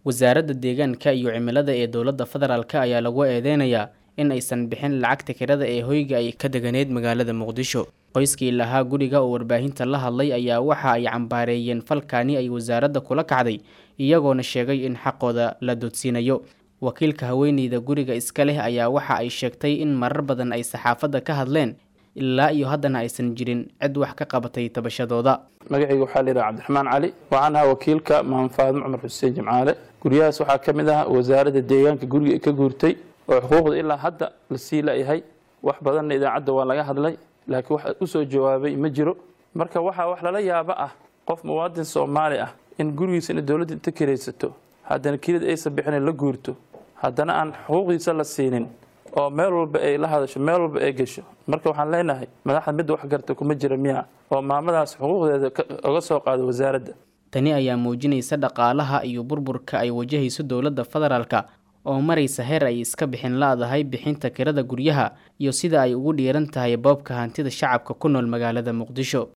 wasaaradda deegaanka iyo cimilada ee dowladda federaalk ayaa lagu eedeynayaa in aysan bixin lacagta kirada ee hoyga ay ka deganeyd magaalada muqdisho qoyskii lahaa guriga oo warbaahinta la hadlay ayaa waxa ay cambaareeyeen falkaani ay wasaaradda kula kacday iyagoona sheegay in xaqooda la doodsiinayo wakiilka haweeneyda guriga iska leh ayaa waxa ay sheegtay in marar badan ay saxaafadda ka hadleen ilaa iyo haddana aysan jirin cid wax ka qabatay tabashadooda magacayga waxaa la yidhaha cabdiraxmaan cali waxaan ahaa wakiilka maam faadmo cumar xuseen jimcaale guryahaas waxaa ka mid ah wasaaradda deegaanka guriga ka guurtay oo xuquuqda ilaa hadda la sii la-yahay wax badanna idaacadda waa laga hadlay laakiin wax usoo jawaabay ma jiro marka waxaa wax lala yaabo ah qof muwaadin soomaali ah in gurigiisa ina dowladda inta kiraysato haddana kelida aysan bixinin la guurto haddana aan xuquuqdiisa la siinin oo meel walba ay la hadasho meel walba ay gasho marka waxaan leenahay madaxda midda wax garta kuma jira miya oo maamadaas xuquuqdeeda oga soo qaado wasaaradda tani ayaa muujinaysa dhaqaalaha iyo burburka ay wajahayso dowladda federaalka oo maraysa heer ay iska bixin la-dahay bixinta kirada guryaha iyo sida ay ugu dhiiran tahay boobka hantida shacabka ku nool magaalada muqdisho